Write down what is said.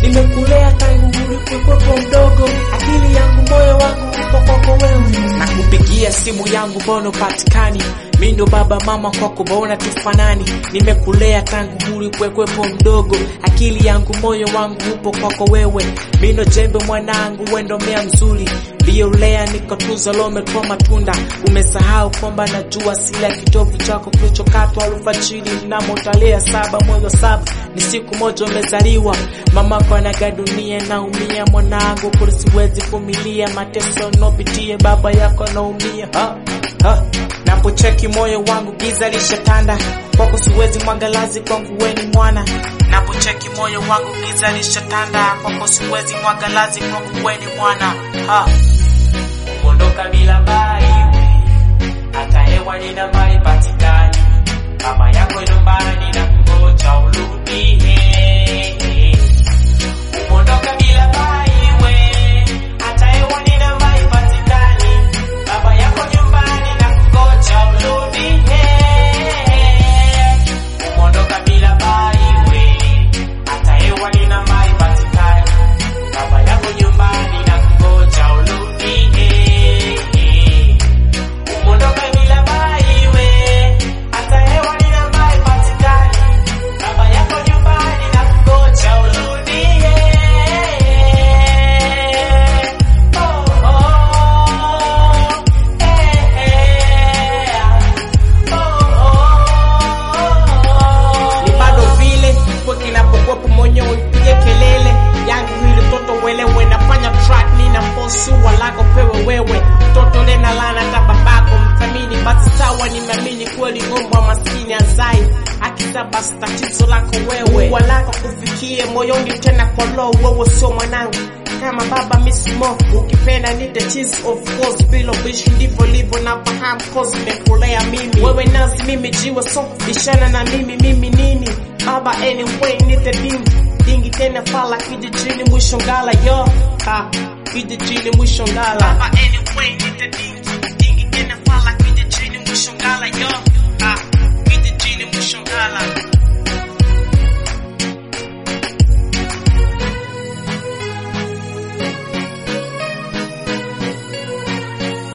nimekulea tangu ulipokwepo mdogo, akili yangu moyo wangu uko kwako wewe. Nakupigia simu yangu mbona patikani, mi ndo baba mama kwako mbona tufanani, nimekulea tangu ulipokwepo mdogo, akili yangu moyo wangu upo kwako wewe, mi ndo jembe mwanangu, wendo mea mzuri Violea niko tuzo lome kwa matunda, umesahau kwamba najua sila kitovu chako kilichokatwa alfajiri mnamo tarehe saba mwezi wa saba ni siku moja umezaliwa. Mamako anaga dunia naumia, mwanangu kuli siwezi vumilia mateso nopitie, baba yako naumia ha, ha. Napocheki moyo wangu giza lishatanda, kwako siwezi mwangalazi, kwangu weni mwana. Napocheki moyo wangu giza lishatanda, kwako siwezi mwangalazi, kwangu weni mwana ha. Kuondoka bila bai, hata hewa nina mai patikani, mama yako nyumbani na kungoja urudi. Kuondoka bila bai, hata hewa nina mai patikani, baba yako nyumbani na kungoja urudi. Kuondoka bila bai, hata hewa nina mai patikani, baba yako nyumbani na kungoja urudi. Umondoka bila bai we, hata hewa nina mai patikani, baba yako nyumbani na kungoja urudi. Oh, oh, eh, eh, oh, ni bado vile kwa kinapokuwepo moyo upige kelele yangu hili toto welewe nafanya track nina fosu walako pewe wewe toto lena lana ta babako mthamini basi sawa nimeamini kweli ngomba maskini azai akisa basi tatizo lako wewe walako kufikie moyoni tena kwa low wewe sio mwanangu kama baba mismo ukipenda nite cheese of course bilo bishi ndivyo livyo na fahamu cause nimekulea mimi wewe nazi mimi jiwe so bishana na mimi mimi nini baba anyway nite dingi dingi tena fala kijijini mwisho ngala yo ha kijijini mwisho ngala baba anyway nite dingi